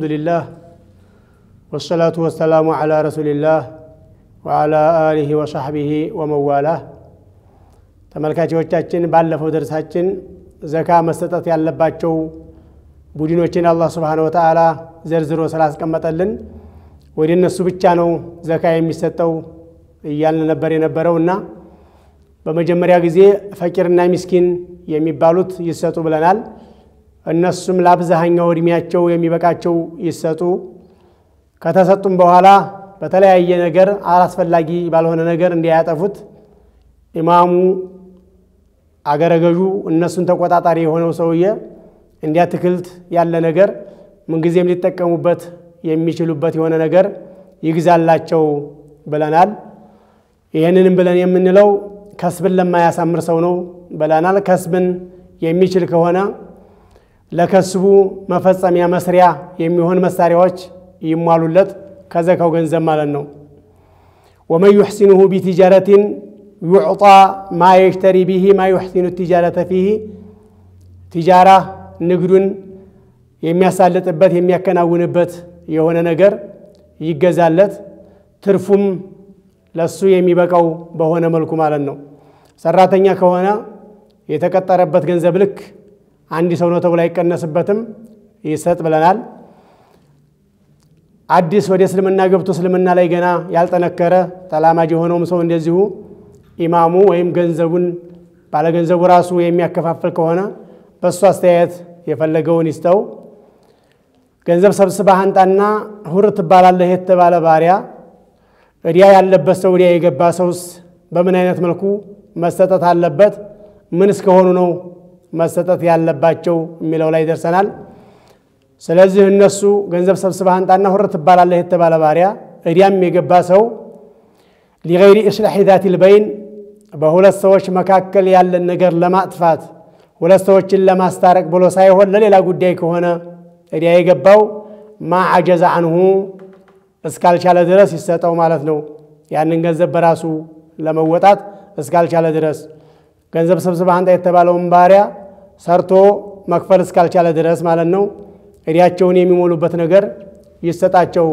አልሐምዱሊላህ ወሰላቱ ወሰላሙ ዓላ ረሱሊላህ ወዓላ አሊህ ወሳሕቢህ ወመዋላህ። ተመልካቾቻችን ባለፈው ደርሳችን ዘካ መሰጠት ያለባቸው ቡድኖችን አላህ ስብሓነሁ ወተዓላ ዘርዝሮ ስላስቀመጠልን ወደ እነሱ ብቻ ነው ዘካ የሚሰጠው እያልን ነበር የነበረው እና በመጀመሪያ ጊዜ ፈቂርና ሚስኪን የሚባሉት ይሰጡ ብለናል። እነሱም ለአብዛኛው እድሜያቸው የሚበቃቸው ይሰጡ። ከተሰጡም በኋላ በተለያየ ነገር አላስፈላጊ ባልሆነ ነገር እንዲያጠፉት ኢማሙ አገረ ገዡ እነሱን ተቆጣጣሪ የሆነው ሰውዬ እንዲያትክልት ያለ ነገር ምንጊዜም ሊጠቀሙበት የሚችሉበት የሆነ ነገር ይግዛላቸው ብለናል። ይህንንም ብለን የምንለው ከስብን ለማያሳምር ሰው ነው ብለናል። ከስብን የሚችል ከሆነ ለከስቡ መፈጸሚያ መስሪያ የሚሆን መሳሪያዎች ይሟሉለት ከዘካው ገንዘብ ማለት ነው። ወመን ዩሕሲኑሁ ቢቲጃረቲን ዩዕጣ ማ የሽተሪ ቢሂ ማ ዩሕሲኑ ቲጃረተ ፊሂ ቲጃራ ንግዱን የሚያሳልጥበት የሚያከናውንበት የሆነ ነገር ይገዛለት ትርፉም ለሱ የሚበቃው በሆነ መልኩ ማለት ነው። ሰራተኛ ከሆነ የተቀጠረበት ገንዘብ ልክ አንድ ሰው ነው ተብሎ አይቀነስበትም፣ ይሰጥ ብለናል። አዲስ ወደ እስልምና ገብቶ እስልምና ላይ ገና ያልጠነከረ ተላማጅ የሆነውም ሰው እንደዚሁ ኢማሙ ወይም ገንዘቡን ባለገንዘቡ ራሱ የሚያከፋፍል ከሆነ በእሱ አስተያየት የፈለገውን ይስጠው። ገንዘብ ሰብስበህ አንጣና ሁር ትባላለህ የተባለ ባሪያ እዲያ ያለበት ሰው እዲያ የገባ ሰውስ በምን አይነት መልኩ መሰጠት አለበት? ምን እስከሆኑ ነው መሰጠት ያለባቸው የሚለው ላይ ደርሰናል። ስለዚህ እነሱ ገንዘብ ሰብስበህ አንጣና ሁር ትባላለህ የተባለ ባሪያ እዲያም የገባ ሰው ሊገይሪ ኢስላሒ ዛቲል በይን በሁለት ሰዎች መካከል ያለን ነገር ለማጥፋት ሁለት ሰዎችን ለማስታረቅ ብሎ ሳይሆን ለሌላ ጉዳይ ከሆነ እዲያ የገባው ማ አጀዘ አንሁ እስካልቻለ ድረስ ይሰጠው ማለት ነው። ያንን ገንዘብ በራሱ ለመወጣት እስካልቻለ ድረስ ገንዘብ ሰብስበህ አንጣ የተባለውን ባሪያ ሰርቶ መክፈል እስካልቻለ ድረስ ማለት ነው። እዲያቸውን የሚሞሉበት ነገር ይሰጣቸው።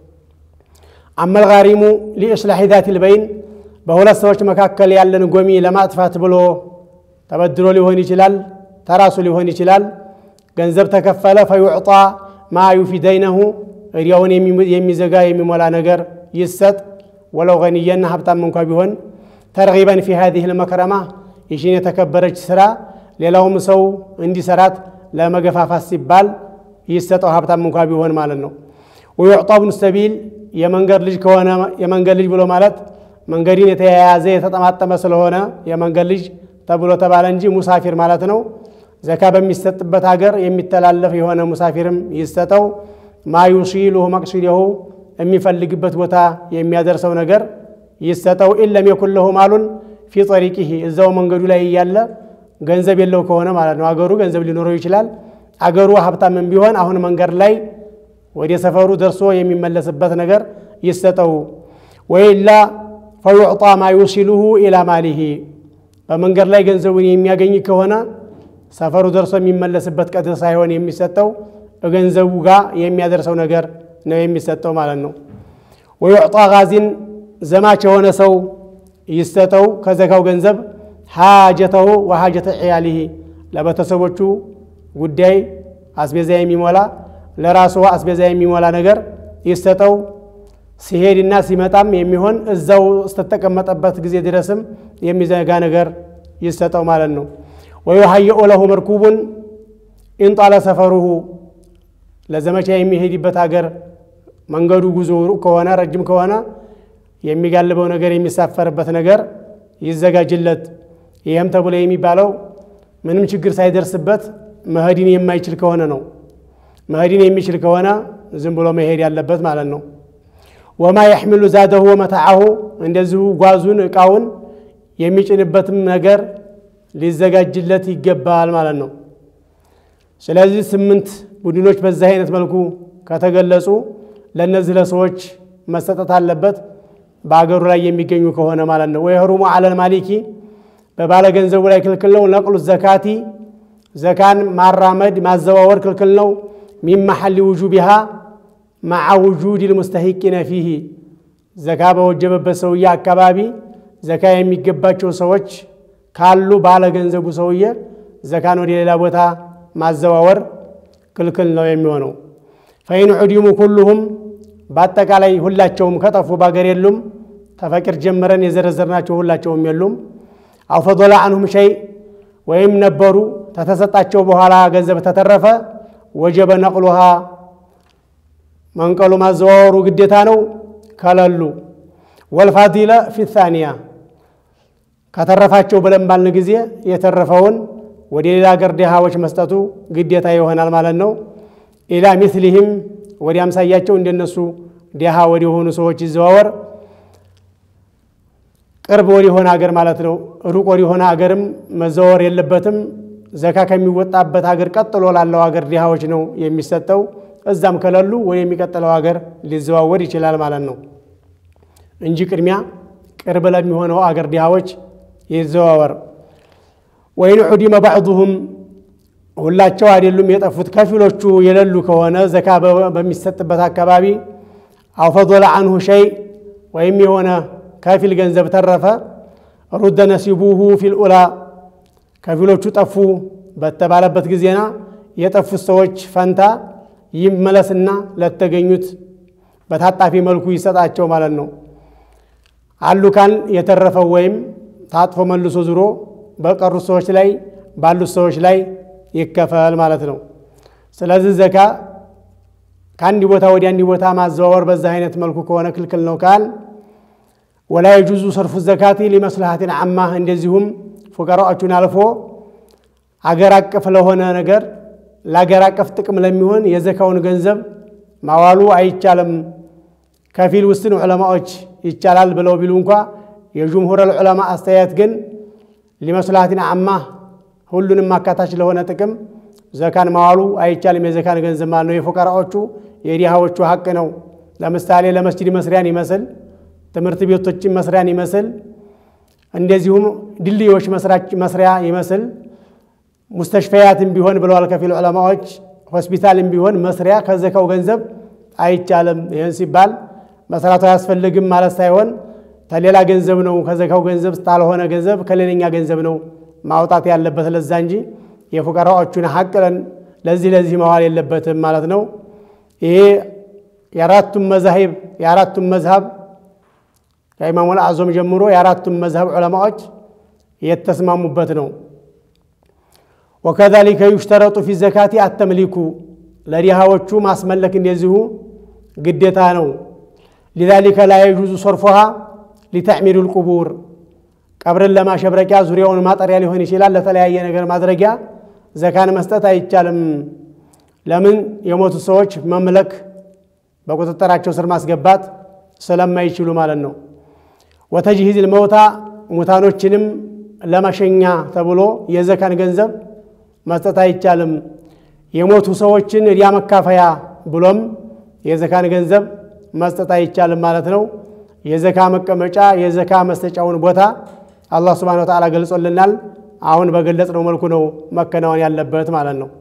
አመል ጋሪሙ ሊእስላሒ ዛቲል በይን በሁለት ሰዎች መካከል ያለን ጎሚ ለማጥፋት ብሎ ተበድሮ ሊሆን ይችላል፣ ተራሱ ሊሆን ይችላል። ገንዘብ ተከፈለ ፈዩዕጣ ማ ዩፊደይነሁ እዲያውን የሚዘጋ የሚሞላ ነገር ይሰጥ። ወለው ገኒየና ሀብታም እንኳ ቢሆን ተርጊበን ፊ ሀዚህ ልመክረማ ይሽን የተከበረች ስራ ሌላውም ሰው እንዲሰራት ለመገፋፋት ሲባል ይሰጠው ሀብታም እንኳ ቢሆን ማለት ነው። ወዩዕጣ ብኑ ሰቢል የመንገድ ልጅ ከሆነ የመንገድ ልጅ ብሎ ማለት መንገድን የተያያዘ የተጠማጠመ ስለሆነ የመንገድ ልጅ ተብሎ ተባለ እንጂ ሙሳፊር ማለት ነው። ዘካ በሚሰጥበት ሀገር የሚተላለፍ የሆነ ሙሳፊርም ይሰጠው። ማ ዩሲሉሁ መቅሲደሁ የሚፈልግበት ቦታ የሚያደርሰው ነገር ይሰጠው። ኢለም የኩን ለሁ ማሉን ፊ ጠሪቂህ እዛው መንገዱ ላይ እያለ ገንዘብ የለው ከሆነ ማለት ነው። አገሩ ገንዘብ ሊኖረው ይችላል። አገሩ ሀብታምም ቢሆን አሁን መንገድ ላይ ወደ ሰፈሩ ደርሶ የሚመለስበት ነገር ይሰጠው። ወይላ ፈዩዕጣ ማ ዩሲሉሁ ኢላ ማሊሂ በመንገድ ላይ ገንዘቡን የሚያገኝ ከሆነ ሰፈሩ ደርሶ የሚመለስበት ቀድር ሳይሆን የሚሰጠው ገንዘቡ ጋር የሚያደርሰው ነገር ነው የሚሰጠው ማለት ነው። ወዩዕጣ ጋዚን ዘማች የሆነ ሰው ይሰጠው ከዘካው ገንዘብ ሓጀተሁ ወሓጀተ ዕያሊሂ ለቤተሰቦቹ ጉዳይ አስቤዛ የሚሞላ ለራሱ አስቤዛ የሚሞላ ነገር ይሰጠው። ሲሄድና ሲመጣም የሚሆን እዛው እስተተቀመጠበት ጊዜ ድረስም የሚዘጋ ነገር ይሰጠው ማለት ነው። ወዩሀይኡ ለሁ መርኩቡን ኢንጣለ ሰፈሩሁ ለዘመቻ የሚሄድበት ሀገር መንገዱ ጉዞ ሩቅ ከሆነ ረጅም ከሆነ የሚጋልበው ነገር የሚሳፈርበት ነገር ይዘጋጅለት። ይህም ተብሎ የሚባለው ምንም ችግር ሳይደርስበት መሄድን የማይችል ከሆነ ነው። መሄድን የሚችል ከሆነ ዝም ብሎ መሄድ ያለበት ማለት ነው። ወማ የሕሚሉ ዛደሁ ወመታዓሁ እንደዚሁ ጓዙን እቃውን የሚጭንበትም ነገር ሊዘጋጅለት ይገባል ማለት ነው። ስለዚህ ስምንት ቡድኖች በዚህ አይነት መልኩ ከተገለጹ ለእነዚህ ለሰዎች መሰጠት አለበት በአገሩ ላይ የሚገኙ ከሆነ ማለት ነው። ወየህሩሙ አለል ማሊኪ በባለ ገንዘቡ ላይ ክልክል ነው። ነቅሉ ዘካቲ ዘካን ማራመድ ማዘዋወር ክልክል ነው። ሚን መሐሊ ውጁቢሃ መዓ ውጁድ ልሙስተሂቂነ ፊህ ዘካ በወጀበበት ሰውዬ አካባቢ ዘካ የሚገባቸው ሰዎች ካሉ ባለ ገንዘቡ ሰውዬ ዘካን ወደ ሌላ ቦታ ማዘዋወር ክልክል ነው የሚሆነው። ፈኢን ዑዲሙ ኩሉሁም በአጠቃላይ ሁላቸውም ከጠፉ ባገር የሉም። ተፈቂር ጀምረን የዘረዘርናቸው ሁላቸውም የሉም። አው ፈዶላ አንሁም ሸይ ወይም ነበሩ ተተሰጣቸው በኋላ ገንዘብ ተተረፈ ወጀበ ነቅሉሃ መንቀሉ ማዘዋወሩ ግዴታ ነው። ከለሉ ወልፋዲለ ፊ ታኒያ ከተረፋቸው ብለን ባልን ጊዜ የተረፈውን ወደ ሌላ ሀገር ድሃዎች መስጠቱ ግዴታ ይሆናል ማለት ነው። ኢላ ሚስሊህም ወደ አምሳያቸው እንደነሱ ድሃ ወደ ሆኑ ሰዎች ይዘዋወር። ቅርብ ወደሆነ ሀገር ማለት ነው። ሩቅ ወደሆነ ሀገርም መዘዋወር የለበትም። ዘካ ከሚወጣበት ሀገር ቀጥሎ ላለው ሀገር ድሃዎች ነው የሚሰጠው። እዛም ከሌሉ ወደ የሚቀጥለው ሀገር ሊዘዋወር ይችላል ማለት ነው እንጂ ቅድሚያ ቅርብ ለሚሆነው አገር ድሃዎች ይዘዋወር። ወይን ዑዲመ ባዕዱሁም ሁላቸው አይደሉም የጠፉት ከፊሎቹ የሌሉ ከሆነ ዘካ በሚሰጥበት አካባቢ አው ፈዶለ አንሁ ሸይ ወይም የሆነ ከፊል ገንዘብ ተረፈ ሩደ ነሲቡሁ ፊልኡላ ከፊሎቹ ጠፉ በተባለበት ጊዜና የጠፉት ሰዎች ፈንታ ይመለስና ለተገኙት በታጣፊ መልኩ ይሰጣቸው ማለት ነው። አሉ ካል የተረፈው ወይም ታጥፎ መልሶ ዙሮ በቀሩት ሰዎች ላይ ባሉት ሰዎች ላይ ይከፈል ማለት ነው። ስለዚህ ዘካ ከአንድ ቦታ ወደ አንድ ቦታ ማዘዋወር በዛ አይነት መልኩ ከሆነ ክልክል ነው ካል ወላ የጁዙ ሰርፉ ዘካቲ ሊመስልሃትን አማ እንደዚሁም ፉቀራዎቹን አልፎ አገር አቀፍ ለሆነ ነገር ለአገር አቀፍ ጥቅም ለሚሆን የዘካውን ገንዘብ ማዋሉ አይቻልም። ከፊል ውስን ዑለማዎች ይቻላል ብለው ቢሉ እንኳ የጅምሁር ዑለማ አስተያየት ግን ሊመስላትን አማ ሁሉንም አካታች ለሆነ ጥቅም ዘካን ማዋሉ አይቻልም። የዘካን ገንዘብ ማለት ነው። የፉቀራዎቹ የዲሃዎቹ ሀቅ ነው። ለምሳሌ ለመስጅድ መስሪያን ይመስል ትምህርት ቤቶችን መስሪያን ይመስል እንደዚሁም ድልድዮች መስሪያ ይመስል ሙስተሽፈያትም ቢሆን ብለዋል ከፊል ዑለማዎች። ሆስፒታልም ቢሆን መስሪያ ከዘካው ገንዘብ አይቻልም። ይህን ሲባል መስራቱ አያስፈልግም ማለት ሳይሆን ከሌላ ገንዘብ ነው ከዘካው ገንዘብ ስታልሆነ ገንዘብ ከሌለኛ ገንዘብ ነው ማውጣት ያለበት ለዛ እንጂ የፉቀራዎቹን ሀቅለን ለዚህ ለዚህ መዋል የለበትም ማለት ነው። ይሄ የአራቱም መዛሂብ የአራቱም መዝሀብ ከኢማሙል አዞም ጀምሮ የአራቱም መዝሀብ ዑለማዎች የተስማሙበት ነው። ወከዛሊከ ዩሽተረጡ ፊ ዘካቲ አተምሊኩ ለዲሃዎቹ ማስመለክ እንደዚሁ ግዴታ ነው። ሊዛሊከ ላ የጁዙ ሰርፎሃ ሊተዕሚዱ ልቁቡር ቀብርን ለማሸብረቂያ ዙሪያውን ማጠሪያ ሊሆን ይችላል። ለተለያየ ነገር ማድረጊያ ዘካን መስጠት አይቻልም። ለምን የሞቱ ሰዎች መምለክ በቁጥጥራቸው ስር ማስገባት ስለማይችሉ ማለት ነው። ወተጅሂዝ ልመውታ ሙታኖችንም ለመሸኛ ተብሎ የዘካን ገንዘብ መስጠት አይቻልም። የሞቱ ሰዎችን ዕዳ መካፈያ ብሎም የዘካን ገንዘብ መስጠት አይቻልም ማለት ነው። የዘካ መቀመጫ የዘካ መስጠጫውን ቦታ አላህ ሱብሓነሁ ወተዓላ ገልጾልናል። አሁን በገለጽነው መልኩ ነው መከናወን ያለበት ማለት ነው።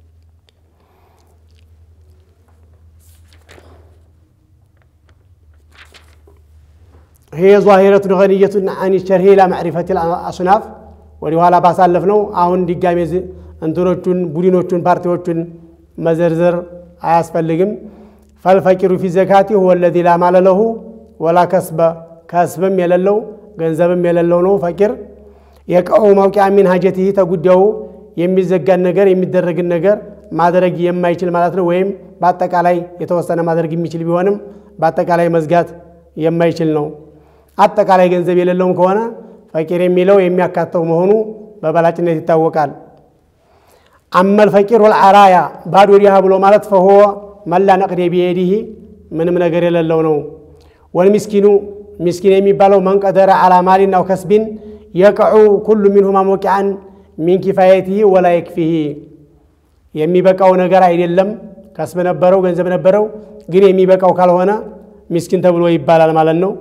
ይሄ ዛሂረቱን ገንየቱን አን ሸርሂ ላ ማዕሪፈት አስናፍ ወደ ኋላ ባሳለፍ ነው። አሁን ድጋሜ እንትኖቹን ቡድኖቹን ፓርቲዎቹን መዘርዘር አያስፈልግም። ፈልፈቂሩ ፊ ዘካቲ ሁወ ለዚ ላ ማለ ለሁ ወላ ከስበ ከስብም የሌለው ገንዘብም የሌለው ነው። ፈቂር የቀው መውቂያ ሚን ሀጀትህ ተጉዳዩ የሚዘጋን ነገር የሚደረግን ነገር ማድረግ የማይችል ማለት ነው። ወይም በአጠቃላይ የተወሰነ ማድረግ የሚችል ቢሆንም በአጠቃላይ መዝጋት የማይችል ነው። አጠቃላይ ገንዘብ የሌለውም ከሆነ ፈቂር የሚለው የሚያካተው መሆኑ በበላጭነት ይታወቃል። አመል ፈቂር ወልዓራያ ባዶ ዲሃ ብሎ ማለት ፈሆ መላ ነቅዴ ቢየዲህ ምንም ነገር የሌለው ነው። ወልሚስኪኑ ሚስኪን የሚባለው መንቀደረ ዓላ ማሊን አው ከስቢን የቅዑ ኩሉ ሚንሁማ መውቂዓን ሚን ኪፋየቲህ ወላ የክፊህ የሚበቃው ነገር አይደለም። ከስብ ነበረው ገንዘብ ነበረው፣ ግን የሚበቃው ካልሆነ ሚስኪን ተብሎ ይባላል ማለት ነው።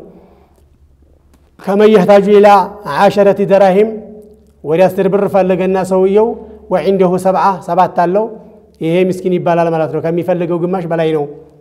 ከመየህታጁ ኢላ ዓሸረት ደራሂም ወደ አስር ብር ፈለገና ሰውየው ወዒንደሁ ሰብዓ ሰባት አለው ይሄ ምስኪን ይባላል ማለት ነው። ከሚፈልገው ግማሽ በላይ ነው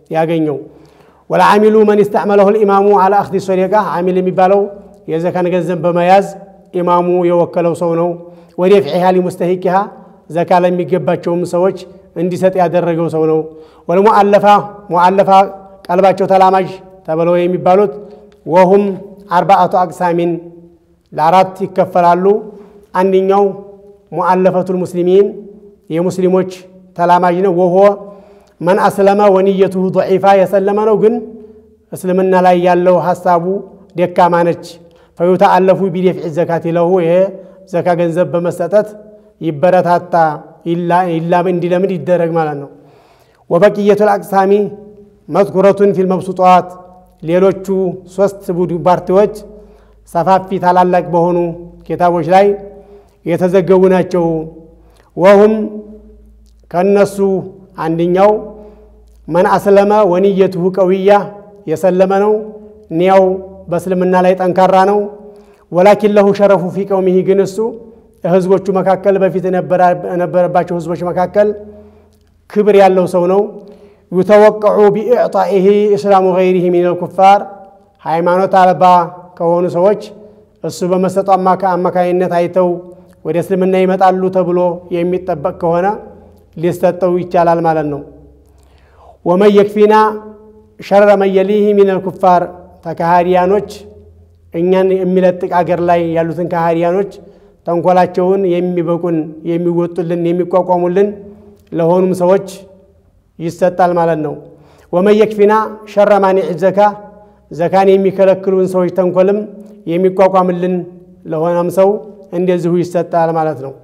ያገኘው። ወለዓሚሉ መን ስተዕመለሁ ልኢማሙ አላ አክዲ ሶደቃ አሚል የሚባለው የዘካን ገንዘብ በመያዝ ኢማሙ የወከለው ሰው ነው። ወደ ፍዒሃ ሊሙስተሂቂሃ ዘካ ለሚገባቸውም ሰዎች እንዲሰጥ ያደረገው ሰው ነው። ወልሙአለፋ ሙአለፋ ቀልባቸው ተላማጅ ተብለው የሚባሉት ወሁም አርባአቱ አቅሳሚን ለአራት ይከፈላሉ። አንደኛው ሙአለፈቱል ሙስሊሚን የሙስሊሞች ተላማጅ ነው። ወሆ መን አስለመ ወንየቱሁ ضዒፋ የሰለመ ነው፣ ግን እስልምና ላይ ያለው ሀሳቡ ደካማ ነች። ፈዩተአለፉ ቢደፍዒ ዘካት ለሁ ይሄ ዘካ ገንዘብ በመሰጠት ይበረታታ እንዲለምድ ይደረግ ማለት ነው። ወበቅየቱል አቅሳሚ መዝኩረቱን ፊል መብሱጧት ሌሎቹ ሶስት ቡድ ፓርቲዎች ሰፋፊ ታላላቅ በሆኑ ኪታቦች ላይ የተዘገቡ ናቸው። ወሁም ከነሱ አንደኛው መን አስለመ ወንየቱሁ ቀውያ የሰለመ ነው፣ ኒያው በእስልምና ላይ ጠንካራ ነው። ወላኪን ለሁ ሸረፉ ፊ ቀውሚሂ ግን እሱ ህዝቦቹ መካከል በፊት የነበረባቸው ህዝቦች መካከል ክብር ያለው ሰው ነው። ዩተወቅዑ ቢኢዕጣኢሂ እስላሙ ገይሪሂ ሚነል ኩፋር ሃይማኖት አልባ ከሆኑ ሰዎች እሱ በመሰጡ አማካኝነት አይተው ወደ እስልምና ይመጣሉ ተብሎ የሚጠበቅ ከሆነ ሊሰጠው ይቻላል ማለት ነው። ወመን የክፊና ሸረ መን የሊሂ ሚነል ኩፋር ተካሃዲያኖች እኛን የሚለጥቅ አገር ላይ ያሉትን ካሃዲያኖች ተንኮላቸውን የሚበቁን የሚወጡልን የሚቋቋሙልን ለሆኑም ሰዎች ይሰጣል ማለት ነው። ወመን የክፊና ሸረ ማኒዕ ዘካ ዘካን የሚከለክሉን ሰዎች ተንኮልም የሚቋቋምልን ለሆነም ሰው እንደዚሁ ይሰጣል ማለት ነው።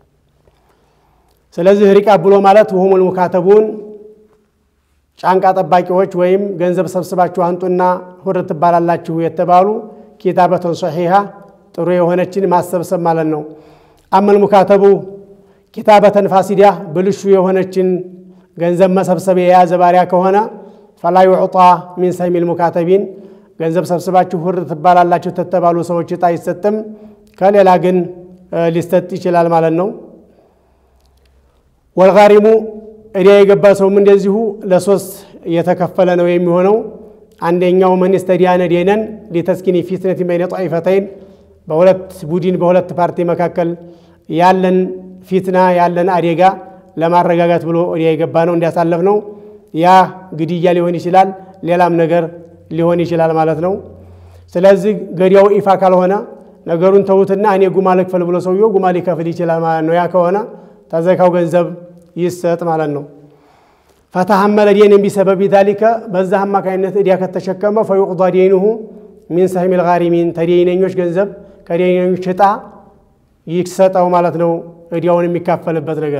ስለዚህ ሪቃብ ብሎ ማለት ውሁሙል ሙካተቡን ጫንቃ ጠባቂዎች ወይም ገንዘብ ሰብስባችሁ አንጡና ሁር ትባላላችሁ የተባሉ ኪታበተን ሶሒሃ ጥሩ የሆነችን ማሰብሰብ ማለት ነው። አመል ሙካተቡ ኪታበተን ፋሲዳ ብልሹ የሆነችን ገንዘብ መሰብሰብ የያዘ ባሪያ ከሆነ ፈላ ዩዕጣ ሚን ሰሚል ሙካተቢን ገንዘብ ሰብስባችሁ ሁር ትባላላችሁ ተተባሉ ሰዎች እጣ አይሰጥም። ከሌላ ግን ሊሰጥ ይችላል ማለት ነው። ወልጋሪሙ እዳ የገባ ሰውም እንደዚሁ ለሶስት የተከፈለ ነው የሚሆነው። አንደኛው መን ስተዲያነ ዴነን ሊተስኪኒ ፊትነት በይነ ጣኢፈተይን በሁለት ቡድን በሁለት ፓርቲ መካከል ያለን ፊትና ያለን አደጋ ለማረጋጋት ብሎ እዳ የገባ ነው እንዲያሳለፍ ነው። ያ ግድያ ሊሆን ይችላል፣ ሌላም ነገር ሊሆን ይችላል ማለት ነው። ስለዚህ ገዲያው ይፋ ካልሆነ ነገሩን ተዉትና እኔ ጉማ ልክፈል ብሎ ሰውየው ጉማ ሊከፍል ይችላል ማለት ነው። ያ ከሆነ ተዘካው ገንዘብ ይሰጥ ማለት ነው። ፈተሐመለ ዴንን ቢሰበብ ዛሊከ በዛ አማካኝነት እዲያ ከተሸከመ ፈዩቅዷ ዴኑሁ ሚን ሰህሚል ጋሪሚን ተዴነኞች ገንዘብ ከዴነኞች እጣ ይሰጠው ማለት ነው። እዲያውን የሚካፈልበት ነገር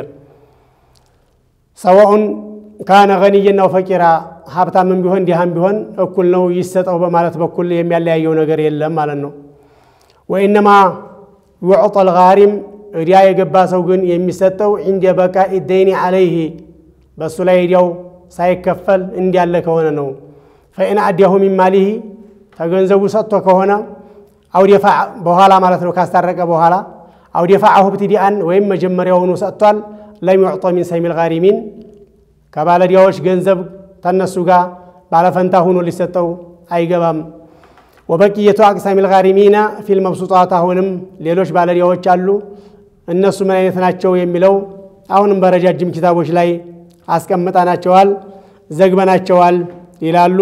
ሰዋኡን ካነ ገኒየናው ፈቂራ ሀብታምን ቢሆን ዲሃም ቢሆን እኩል ነው ይሰጠው በማለት በኩል የሚያለያየው ነገር የለም ማለት ነው። ወኢነማ ዩዕጠል ጋሪም እዲያ የገባ ሰው ግን የሚሰጠው እንደ በቃ ደይኒ አለይህ በእሱ ላይ እዲያው ሳይከፈል እንዲያለ ከሆነ ነው። ፈኢን አዲያሁ ሚን ማሊህ ተገንዘቡ ሰጥቶ ከሆነ አውዴፋ በኋላ ማለት ነው ካስታረቀ በኋላ አውዴፋዐሁ ብትዲአን ወይም መጀመሪያውኑ ሰጥቷል። ለም ዩዕጦ ሚን ሰሚል ጋሪሚን ከባለዲያዎች ገንዘብ ተነሱ ጋር ባለፈንታ ሁኖ ሊሰጠው አይገባም። ወበቅየቱ አቅሳሚል ጋሪሚና ፊል መብሱጣት አሁንም ሌሎች ባለዲያዎች አሉ። እነሱ ምን አይነት ናቸው የሚለው አሁንም በረጃጅም ኪታቦች ላይ አስቀምጠናቸዋል፣ ዘግበናቸዋል ይላሉ።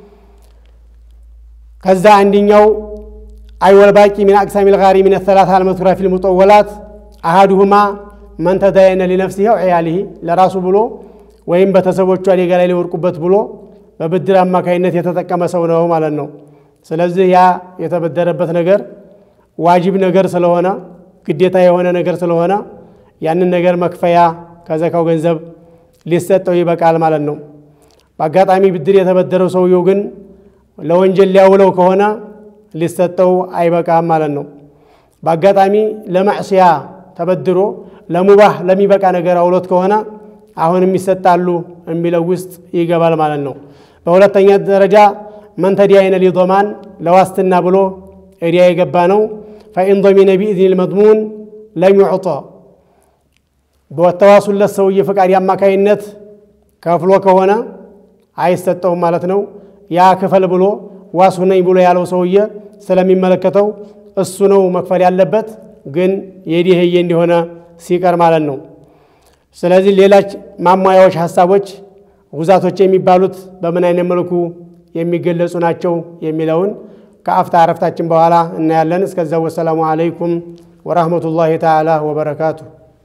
ከዛ አንድኛው አይወል ባቂ ሚን አቅሳሚል ጋሪሚን ሰላሳ አልመዝኩራ ፊል ሙጠወላት አሃዱሁማ መን ተዳየነ ሊነፍሲሂ ወዕያሊሂ ለራሱ ብሎ ወይም ቤተሰቦቹ አደጋ ላይ ሊወድቁበት ብሎ በብድር አማካይነት የተጠቀመ ሰው ነው ማለት ነው። ስለዚህ ያ የተበደረበት ነገር ዋጅብ ነገር ስለሆነ ግዴታ የሆነ ነገር ስለሆነ ያንን ነገር መክፈያ ከዘካው ገንዘብ ሊሰጠው ይበቃል ማለት ነው። በአጋጣሚ ብድር የተበደረው ሰውየው ግን ለወንጀል ሊያውለው ከሆነ ሊሰጠው አይበቃም ማለት ነው። በአጋጣሚ ለማዕስያ ተበድሮ ለሙባህ ለሚበቃ ነገር አውሎት ከሆነ አሁንም ይሰጣሉ የሚለው ውስጥ ይገባል ማለት ነው። በሁለተኛ ደረጃ መን ተዲያይነ ሊዶማን ለዋስትና ብሎ እዲያ የገባ ነው። ፈኢን ዶሚነ ቢኢዝኒል መድሙን ለም ዩዕጦ በተዋሱለት ሰውዬ ፈቃድ አማካይነት ከፍሎ ከሆነ አይሰጠውም ማለት ነው። ያ ክፈል ብሎ ዋስ ሁነኝ ብሎ ያለው ሰውዬ ስለሚመለከተው እሱ ነው መክፈል ያለበት፣ ግን የዲህዬ እንዲሆነ ሲቀር ማለት ነው። ስለዚህ ሌላች ማሟያዎች፣ ሀሳቦች ጉዛቶች የሚባሉት በምን አይነት መልኩ የሚገለጹ ናቸው የሚለውን ከአፍታ አረፍታችን በኋላ እናያለን። እስከዚያው ወሰላሙ አለይኩም ወራህመቱላሂ ተዓላ ወበረካቱ።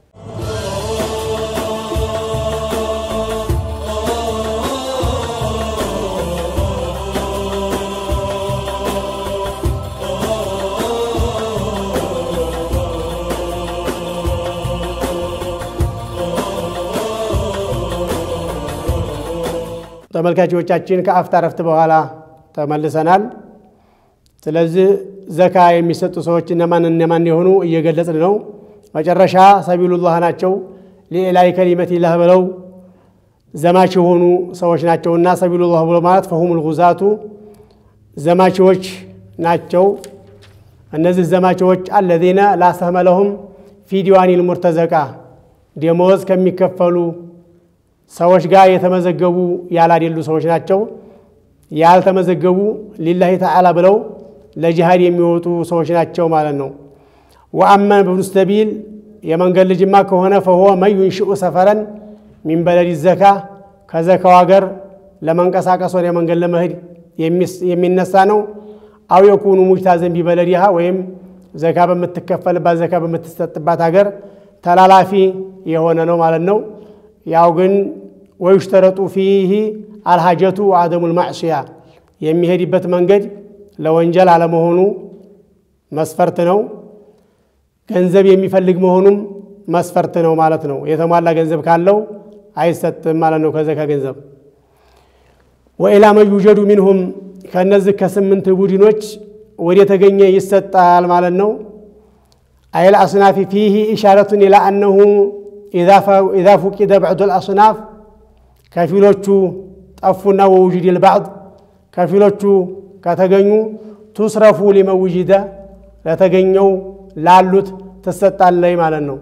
ተመልካቾቻችን ከአፍታ ረፍት በኋላ ተመልሰናል። ስለዚህ ዘካ የሚሰጡ ሰዎች እነማን እነማን የሆኑ እየገለጽን ነው። መጨረሻ ሰቢሉላህ ናቸው ሊዕላይ ከሊመቲላህ ብለው ዘማች የሆኑ ሰዎች ናቸውና ሰቢሉላህ ብሎ ማለት ፈሁሙል ጉዛቱ ዘማችዎች ናቸው። እነዚህ ዘማችዎች አለዚነ ላሰህመ ለሁም ፊ ዲዋኒል ሙርተዘቃ ደመወዝ ከሚከፈሉ ሰዎች ጋር የተመዘገቡ ያላደሉ ሰዎች ናቸው። ያልተመዘገቡ ሊላሂ ተዓላ ብለው ለጂሃድ የሚወጡ ሰዎች ናቸው ማለት ነው። ወአመ ብኑ ሰቢል የመንገድ ልጅማ ከሆነ ፈሆ መን ዩንሽኡ ሰፈረን ሚን በለዲ ዘካ ከዘካው ሀገር ለመንቀሳቀስ ወደ መንገድ ለመሄድ የሚነሳ ነው። አው የኩኑ ሙጅታዘን ቢበለዲሃ ወይም ዘካ በምትከፈልባት ዘካ በምትሰጥባት ሀገር ተላላፊ የሆነ ነው ማለት ነው። ያው ግን ወዩሽተረጡ ፊህ አልሃጀቱ አደሙል ማዕስያ የሚሄድበት መንገድ ለወንጀል አለመሆኑ መስፈርት ነው። ገንዘብ የሚፈልግ መሆኑም መስፈርት ነው ማለት ነው። የተሟላ ገንዘብ ካለው አይሰጥም ማለት ነው ከዘካ ገንዘብ። ወኢላ መን ዩጀዱ ሚንሁም ከእነዚህ ከስምንት ቡድኖች ወደ ተገኘ ይሰጣል ማለት ነው። አይል አስናፊ ፊህ ኢሻረቱን ኢላ አነሁ ኢዛ ፉቂደ ባዕዱ ልአስናፍ ከፊሎቹ ጠፉና ወውጅድ ልባዕድ ከፊሎቹ ከተገኙ ቱስረፉ ሊመውጅደ ለተገኘው ላሉት ትሰጣለይ ማለት ነው።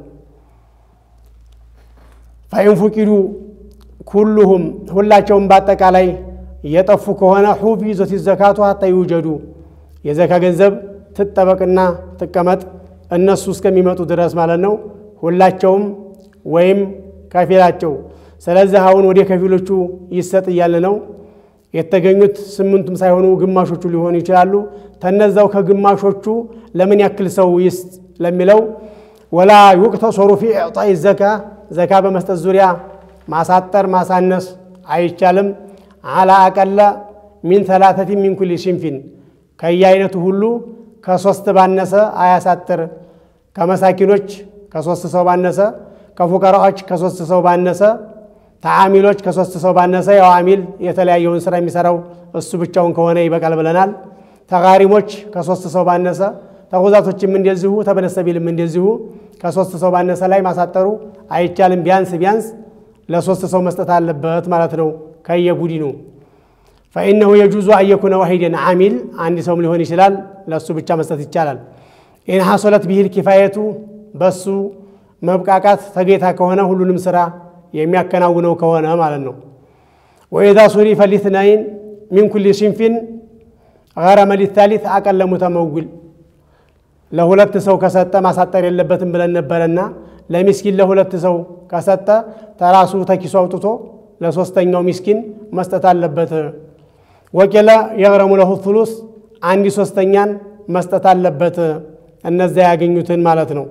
ፈኢን ፉቂዱ ኩሉሁም ሁላቸውም በአጠቃላይ እየጠፉ ከሆነ ሑፊዘት ዘካቱ ሀታ ይውጀዱ የዘካ ገንዘብ ትጠበቅና ትቀመጥ እነሱ እስከሚመጡ ድረስ ማለት ነው። ሁላቸውም ወይም ከፊላቸው። ስለዚህ አሁን ወደ ከፊሎቹ ይሰጥ እያለ ነው። የተገኙት ስምንቱም ሳይሆኑ ግማሾቹ ሊሆኑ ይችላሉ። ተነዛው ከግማሾቹ ለምን ያክል ሰው ይስጥ ለሚለው ወላ ዩቅተሰሩ ፊ ኢዕጣኢ ዘካ ዘካ በመስጠት ዙሪያ ማሳጠር ማሳነስ አይቻልም። አላ አቀለ ሚን ተላተቲ ሚን ኩሊ ሽንፊን ከየአይነቱ ሁሉ ከሶስት ባነሰ አያሳጥር። ከመሳኪኖች ከሶስት ሰው ባነሰ፣ ከፉቀራዎች ከሶስት ሰው ባነሰ፣ ተዓሚሎች ከሶስት ሰው ባነሰ። ያው አሚል የተለያየውን ስራ የሚሰራው እሱ ብቻውን ከሆነ ይበቃል ብለናል። ተጋሪሞች ከሶስት ሰው ባነሰ፣ ተጉዛቶችም እንደዚሁ፣ ተበነሰቢልም እንደዚሁ ከሶስት ሰው ባነሰ ላይ ማሳጠሩ አይቻልም። ቢያንስ ቢያንስ ለሶስት ሰው መስጠት አለበት ማለት ነው ከየቡድኑ ፈኢነሁ የጁዙ አየኩነ ዋሂደን አሚል አንድ ሰውም ሊሆን ይችላል። ለእሱ ብቻ መስጠት ይቻላል። ኢን ሐሶለት ቢሂል ኪፋየቱ በሱ መብቃቃት ተጌታ ከሆነ ሁሉንም ስራ የሚያከናውነው ከሆነ ማለት ነው። ወኢዛ ሱሪፈ ሊትናይን ሚን ኩሊ ሽንፊን ገረመ ሊታሊት አቀለ ሙተመውል ለሁለት ሰው ከሰጠ ማሳጠር የለበትም ብለን ነበረና ለሚስኪን ለሁለት ሰው ከሰጠ ተራሱ ተኪሱ አውጥቶ ለሶስተኛው ሚስኪን መስጠት አለበት። ወቂለ የግረሙ ለሁ ቱሉስ አንድ ሶስተኛን መስጠት አለበት። እነዚያ ያገኙትን ማለት ነው።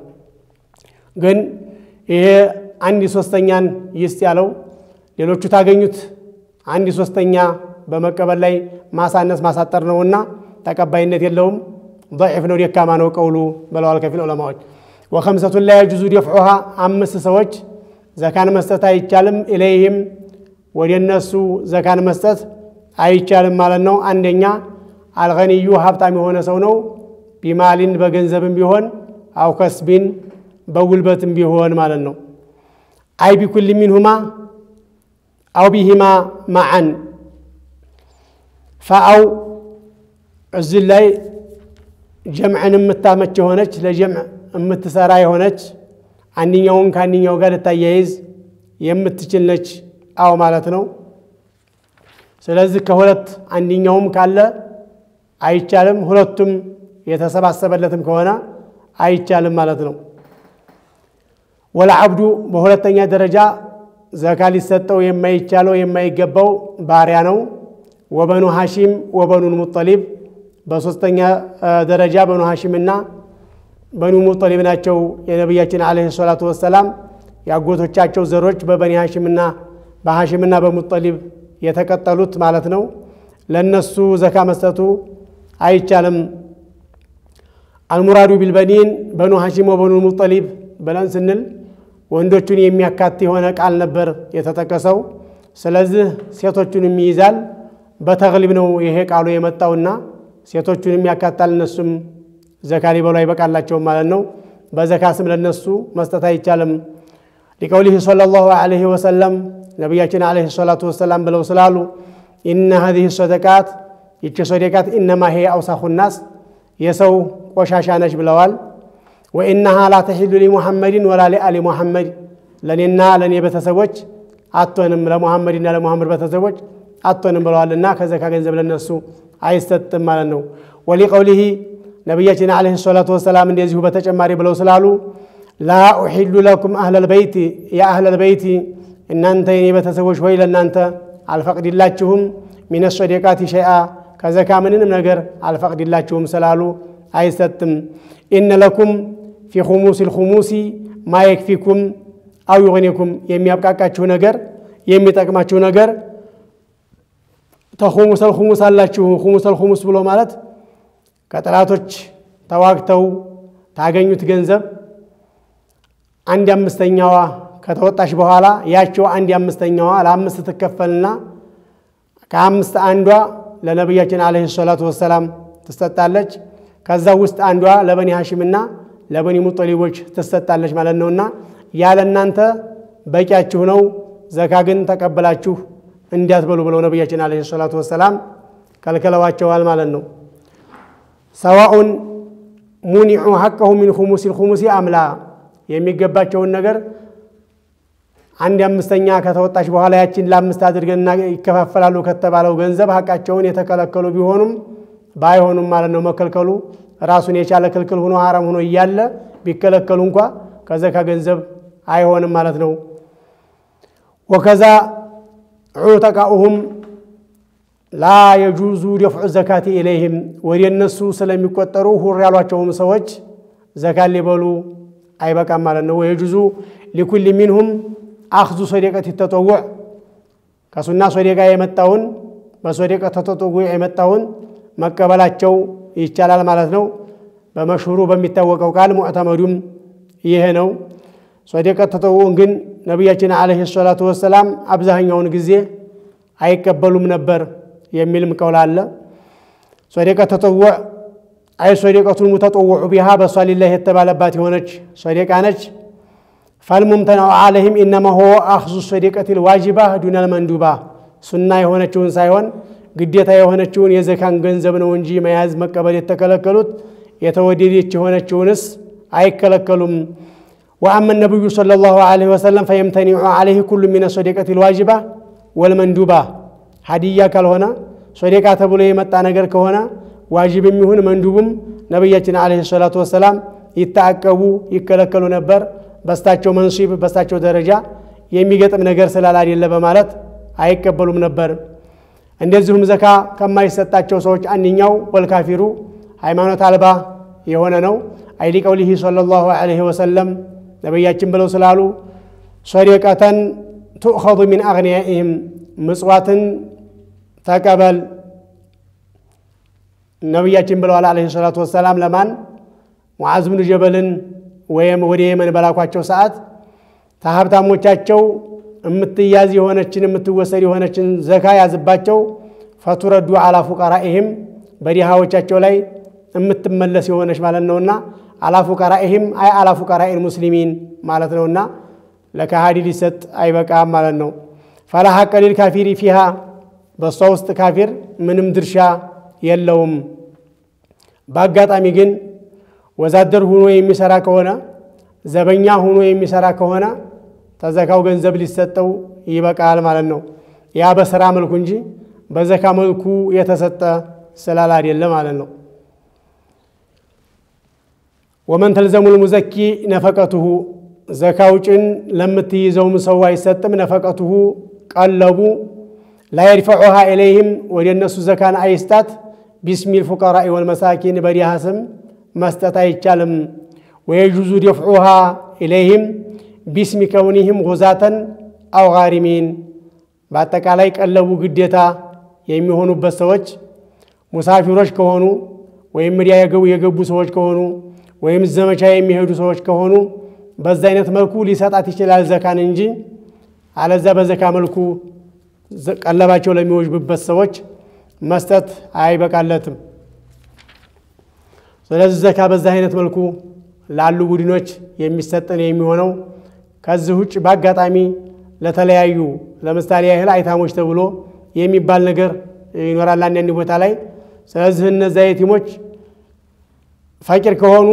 ግን ይሄ አንድ ሶስተኛን ይስጥ ያለው ሌሎቹ ታገኙት አንድ ሶስተኛ በመቀበል ላይ ማሳነስ ማሳጠር ነውና ተቀባይነት የለውም። ضعፍ ነው፣ ደካማ ነው ቀውሉ ብለዋል ከፊል ዑለማዎች። ወከምሰቱን ላይ የጁዙ ደፍዑሃ አምስት ሰዎች ዘካን መስጠት አይቻልም። ኢለይህም ወደ እነሱ ዘካን መስጠት አይቻልም ማለት ነው። አንደኛ አልገኒዩ ሀብታም የሆነ ሰው ነው። ቢማሊን በገንዘብም ቢሆን አው ከስቢን በጉልበትም ቢሆን ማለት ነው። አይ ቢኩል ሚንሁማ አው ቢሂማ ማዓን ፈአው እዚህ ላይ ጀምዕን የምታመች የሆነች ለጀምዕ የምትሰራ የሆነች አንድኛውን ከአንድኛው ጋር ልታያይዝ የምትችል ነች። አው ማለት ነው። ስለዚህ ከሁለት አንደኛውም ካለ አይቻልም፣ ሁለቱም የተሰባሰበለትም ከሆነ አይቻልም ማለት ነው። ወለዓብዱ በሁለተኛ ደረጃ ዘካ ሊሰጠው የማይቻለው የማይገባው ባሪያ ነው። ወበኑ ሐሺም ወበኑል ሙጠሊብ በሶስተኛ ደረጃ በኑ ሐሺምና በኑ ሙጠሊብ ናቸው። የነቢያችን ዓለይሂ ሰላቱ ወሰላም የአጎቶቻቸው ዘሮች በበኒ ሐሺምና በሐሺምና በሙጠሊብ የተቀጠሉት ማለት ነው። ለነሱ ዘካ መስጠቱ አይቻልም። አልሙራዱ ቢልበኒን በኑ ሐሺም ወበኑ ሙጠሊብ ብለን ስንል ወንዶቹን የሚያካት የሆነ ቃል ነበር የተጠቀሰው። ስለዚህ ሴቶቹንም ይይዛል። በተግሊብ ነው ይሄ ቃሉ የመጣውና ሴቶቹንም ያካታል። እነሱም ዘካ ሊበሉ አይበቃላቸውም ማለት ነው። በዘካ ስም ለነሱ መስጠት አይቻልም። ሊቀውሊህ ሰለላሁ ዐለይሂ ወሰለም ነቢያችን ዐለይሂ ሰላቱ ወሰላም ብለው ስላሉ ኢነ ሀዚህ ሰደቃት ይቺ ሰደቃት ኢነማ ሄ አውሳኹ ናስ የሰው ቆሻሻ ነች ብለዋል። ወኢነሃ ላ ተሒሉ ሊሙሐመድን ወላ ሊአሊ ሙሐመድ ለእኔና ለእኔ ቤተሰቦች አቶንም ለሙሐመድና ለሙሐመድ ቤተሰቦች አቶንም ብለዋልና ከዘካ ገንዘብ ለነሱ አይሰጥም ማለት ነው። ወሊቀውሊሂ ነቢያችን ዓለይሂ ሰላቱ ወሰላም እንደዚሁ በተጨማሪ ብለው ስላሉ ላ ኡሒሉ ለኩም አህለል በይቲ የአህለል በይቲ እናንተ የኔ ቤተሰቦች ሆይ ለእናንተ አልፈቅድላችሁም ሚነ ሶደቃቲ ሸይአ ከዘካ ምንንም ነገር አልፈቅድላችሁም ስላሉ አይሰጥም። ኢነ ለኩም ፊ ኹሙስ ልኹሙሲ ማ የክፊኩም አው ዩግኒኩም የሚያብቃቃችሁ ነገር የሚጠቅማችሁ ነገር ተኹሙሰል ኹሙስ አላችሁ። ኹሙሰል ኹሙስ ብሎ ማለት ከጠላቶች ተዋግተው ታገኙት ገንዘብ አንድ አምስተኛዋ ከተወጣች በኋላ ያቸው አንድ አምስተኛዋ ለአምስት ትከፈልና ከአምስት አንዷ ለነቢያችን ዓለይሂ ሰላቱ ወሰላም ትሰጣለች። ከዛ ውስጥ አንዷ ለበኒ ሐሽምና ለበኒ ሙጠሊቦች ትሰጣለች ማለት ነውና ያለ እናንተ በቂያችሁ ነው። ዘካ ግን ተቀበላችሁ እንዲያትበሉ ብለው ነቢያችን ዓለይሂ ሰላቱ ወሰላም ከልክለዋቸዋል ማለት ነው። ሰዋኡን ሙኒዑ ሐቀሁ ሚን ኹሙሲ ልኹሙሲ አምላ የሚገባቸውን ነገር አንድ አምስተኛ ከተወጣች በኋላ ያችን ለአምስት አድርገን ይከፋፈላሉ ከተባለው ገንዘብ ሀቃቸውን የተከለከሉ ቢሆኑም ባይሆኑም ማለት ነው። መከልከሉ ራሱን የቻለ ክልክል ሆኖ ሐራም ሆኖ እያለ ቢከለከሉ እንኳ ከዘካ ገንዘብ አይሆንም ማለት ነው። ወከዛ ዑተቃኡሁም ላ የጁዙ ደፍዑ ዘካቲ ኢለይህም ወደ እነሱ ስለሚቆጠሩ ሁር ያሏቸውም ሰዎች ዘካት ሊበሉ አይበቃም ማለት ነው። ወየጁዙ ሊኩል ሚንሁም አኽዙ ሶደቀት ተጠውዕ ከሱና ሶደቃ የመጣውን በሶደቀት ተጠውዕ የመጣውን መቀበላቸው ይቻላል ማለት ነው። በመሽሁሩ በሚታወቀው ቃል ሙዕተመዱም ይሄ ነው። ሶደቀት ተጠውዕን ግን ነቢያችን ዓለይሂ ሰላቱ ወሰላም አብዛኛውን ጊዜ አይቀበሉም ነበር የሚልም ቀውል አለ። ሶደቀት ተጠውዕ አይ ሶደቀቱን ሙተጠውዑ ቢሃ በሷ ሊላህ የተባለባት የሆነች ሶደቃ ነች። ፈልሙምተናው ዓለይህም ኢነማ ሆ አኽዙ ሶደቀት ልዋጅባ ዱነል መንዱባ ሱና የሆነችውን ሳይሆን ግዴታ የሆነችውን የዘካን ገንዘብ ነው እንጂ መያዝ መቀበል የተከለከሉት የተወደደች የሆነችውንስ አይከለከሉም። ወአመ ነቢዩ ሰለላሁ ዐለይሂ ወሰለም ፈየምተኒዑ ዐለይህ ኩሉ ሚነ ሶደቀት ልዋጅባ ወልመንዱባ ሀዲያ ካልሆነ ሶደቃ ተብሎ የመጣ ነገር ከሆነ ዋጅብም ይሁን መንዱብም ነቢያችን ዓለይሂ ሰላቱ ወሰላም ይታቀቡ ይከለከሉ ነበር። በስታቸው መንሲብ በስታቸው ደረጃ የሚገጥም ነገር ስላላደለ በማለት አይቀበሉም ነበር። እንደዚሁም ዘካ ከማይሰጣቸው ሰዎች አንደኛው ወልካፊሩ ሃይማኖት አልባ የሆነ ነው። አይሊ ቀውሊሂ ሰለላሁ ዐለይሂ ወሰለም ነቢያችን ብለው ስላሉ ሶደቀተን ቱእኸዙ ሚን አግንያኢህም ምጽዋትን ተቀበል ነቢያችን ብለዋል ዓለይሂ ሰላቱ ወሰላም ለማን ሙዓዝ ብኑ ጀበልን ወይም ወደ የመን በላኳቸው ሰዓት ከሀብታሞቻቸው የምትያዝ የሆነችን የምትወሰድ የሆነችን ዘካ ያዝባቸው ፈቱረዱ አላ ፉቀራኢህም በዲሃዎቻቸው ላይ የምትመለስ የሆነች ማለት ነውና አላ ፉቀራኢህም አይ አላ ፉቀራኢል ሙስሊሚን ማለት ነውና ለካሃዲ ሊሰጥ አይበቃም ማለት ነው። ፈላ ሐቀ ሊል ካፊሪ ፊሃ በእሷ ውስጥ ካፊር ምንም ድርሻ የለውም። በአጋጣሚ ግን ወዛደር ሁኖ የሚሰራ ከሆነ ዘበኛ ሁኖ የሚሰራ ከሆነ ተዘካው ገንዘብ ሊሰጠው ይበቃል ማለት ነው። ያ በስራ መልኩ እንጂ በዘካ መልኩ የተሰጠ ስላል አይደለ ማለት ነው። ወመን ተልዘሙል ሙዘኪ ነፈቀቱሁ ዘካ ውጭን ለምትይዘውም ሰው አይሰጥም። ነፈቀቱሁ ቀለቡ ላየድፈዑሃ ኢለይህም ወደ እነሱ ዘካን አይስጣት። ቢስሚል ፉቀራኢ ወልመሳኪን በዲሃ ስም መስጠት አይቻልም። ወየጁዙ ደፍዑሃ ኢለይህም ቢስሚ ከውኒህም ጉዛተን አው ጋሪሚን በአጠቃላይ ቀለቡ ግዴታ የሚሆኑበት ሰዎች ሙሳፊሮች ከሆኑ ወይም ሚዲያ የገቡ ሰዎች ከሆኑ ወይም ዘመቻ የሚሄዱ ሰዎች ከሆኑ በዛ አይነት መልኩ ሊሰጣት ይችላል ዘካን እንጂ አለዛ በዘካ መልኩ ቀለባቸው ለሚወጅብበት ሰዎች መስጠት አይበቃለትም። ስለዚህ ዘካ በዛ አይነት መልኩ ላሉ ቡድኖች የሚሰጥን የሚሆነው ከዚህ ውጭ በአጋጣሚ ለተለያዩ ለምሳሌ ያህል አይታሞች ተብሎ የሚባል ነገር ይኖራል አንዳንድ ቦታ ላይ። ስለዚህ እነዚያ የቲሞች ፈቂር ከሆኑ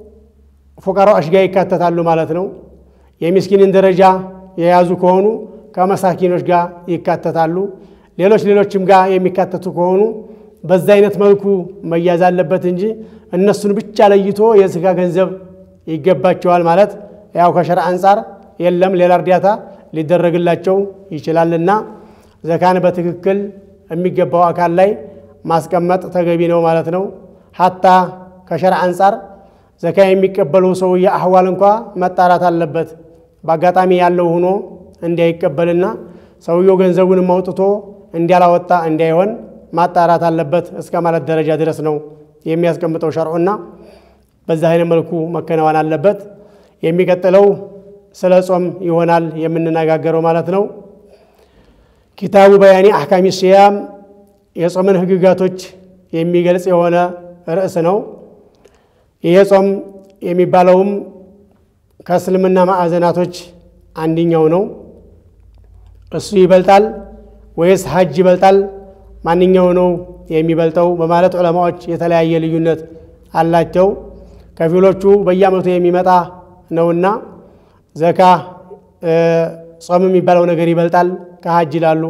ፉቀራዎች ጋር ይካተታሉ ማለት ነው። የሚስኪንን ደረጃ የያዙ ከሆኑ ከመሳኪኖች ጋር ይካተታሉ። ሌሎች ሌሎችም ጋር የሚካተቱ ከሆኑ በዛ አይነት መልኩ መያዝ አለበት እንጂ እነሱን ብቻ ለይቶ የዝካ ገንዘብ ይገባቸዋል ማለት ያው ከሸርዕ አንጻር የለም፣ ሌላ እርዳታ ሊደረግላቸው ይችላልና ዘካን በትክክል የሚገባው አካል ላይ ማስቀመጥ ተገቢ ነው ማለት ነው። ሀታ ከሸርዕ አንጻር ዘካ የሚቀበለው ሰውዬ አህዋል እንኳ መጣራት አለበት። በአጋጣሚ ያለው ሆኖ እንዳይቀበልና ሰውየው ገንዘቡንም አውጥቶ እንዲያላወጣ እንዳይሆን ማጣራት አለበት እስከ ማለት ደረጃ ድረስ ነው የሚያስቀምጠው ሸርዑና በዛ አይነት መልኩ መከናወን አለበት። የሚቀጥለው ስለ ጾም ይሆናል የምንነጋገረው ማለት ነው። ኪታቡ በያኒ አሕካሚ ሲያም የጾምን ህግጋቶች የሚገልጽ የሆነ ርዕስ ነው። ይሄ ጾም የሚባለውም ከእስልምና ማዕዘናቶች አንድኛው ነው። እሱ ይበልጣል ወይስ ሀጅ ይበልጣል? ማንኛው ነው የሚበልጠው? በማለት ዑለማዎች የተለያየ ልዩነት አላቸው። ከፊሎቹ በየዓመቱ የሚመጣ ነውና ዘካ ጾም የሚባለው ነገር ይበልጣል ከሀጅ ይላሉ።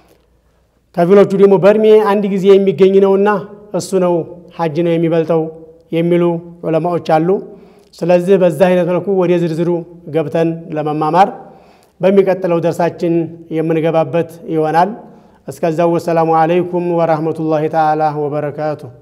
ከፊሎቹ ደግሞ በእድሜ አንድ ጊዜ የሚገኝ ነውና እሱ ነው ሀጅ ነው የሚበልጠው የሚሉ ዑለማዎች አሉ። ስለዚህ በዛ አይነት መልኩ ወደ ዝርዝሩ ገብተን ለመማማር በሚቀጥለው ደርሳችን የምንገባበት ይሆናል። እስከዛው ወሰላሙ አለይኩም ወራህመቱላሂ ተዓላ ወበረካቱ።